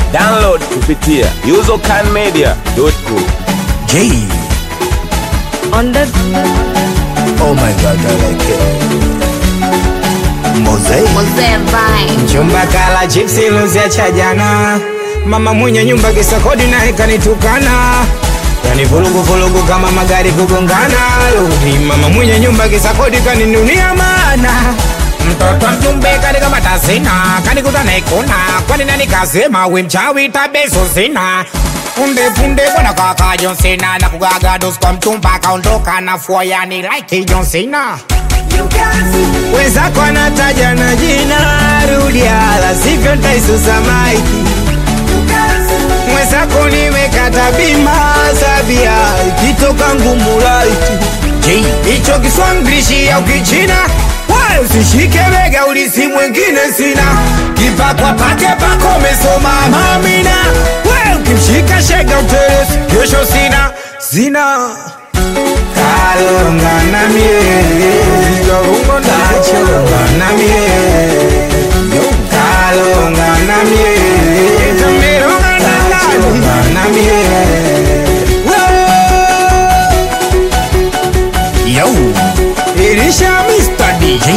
Download kupitia usercanmedia.com. J. On the Oh my god, I like it. Mosaic. Mzee Vine. Chumba kala chipsi luzia cha jana, mama mwenye nyumba kisa kodi naye kanitukana, yani vurugu vurugu kama magari kugongana. Ludi mama mwenye nyumba kisa kodi kaninunia mana mtoto mjumbe kanikamata sina kanikuta naikuna kwani nani kasema we mchawi tabeso sina punde punde bwana kaka John Cena na kugaga dos kwa mtumba kaondoka na fua yani like John Cena wenzako anataja na jina rudia, la sivyo ntaisusa maiki. Mwenzako nimekata bima sabia, ikitoka ngumu laiti hicho Kiswahili au Kichina wala usishike bega, ulisi mwingine sina kipakwa pake pako umesoma mamina, we ukimshika shega uteresi, kesho sina sina kalonga na mie yorungo ndachonga na mie kalonga na mie tameronga na ndani na mie Yo. ilisha Mr. DJ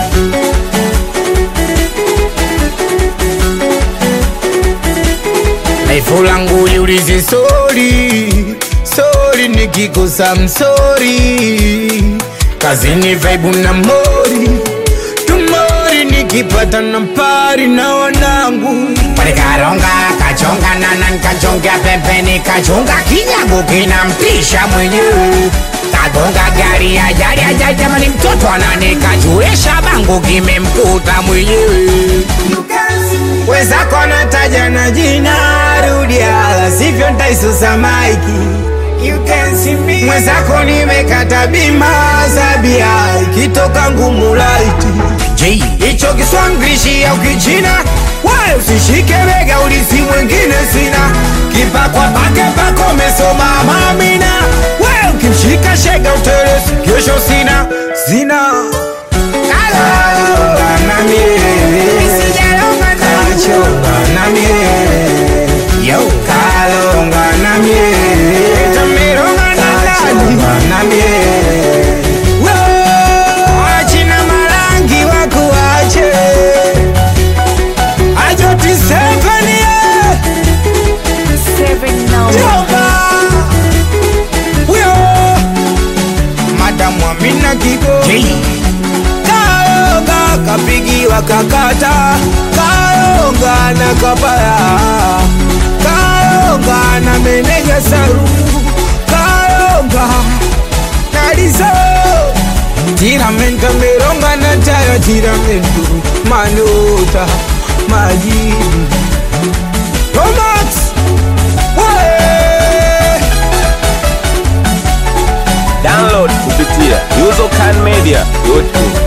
Laifu langu liulize sori sori, nikikosa msori, kazini vaibu na mori tumori, nikipata na pari na wanangu Palikaronga kachonga nana nkachonga pembeni kachonga kinyago kinamtisha mwenyewe kagonga gari ajali ajali jamani mtoto ananikachuresha bango kimemkuta mwenyewe wenzako nataja na jina rudia, la sivyo ntaisusa maiki. Mwenzako nimekata bima sabia, ikitoka ngumu laiti J. hicho Kiswahili au Kichina, wala usishike bega, ulisi mwingine sina kipakwa pake pako umesoma mamina, we ukimshika shega uteresi, kesho sina sina kalonga na mie kachonga na mie Yo. kalonga na mie tameronga na ndani na mie wachina marangi wakuache ajoti sevenie Seven now. jomba huyo madamu amina kigo J. Kaonga kapigiwa kakata, kaonga na kabaya, kaonga na meneja saru, kaonga na lizo tiramento meronga na tayo tiramento manuta majibu Tomax Wee! Download kupitia usercanmedia.com.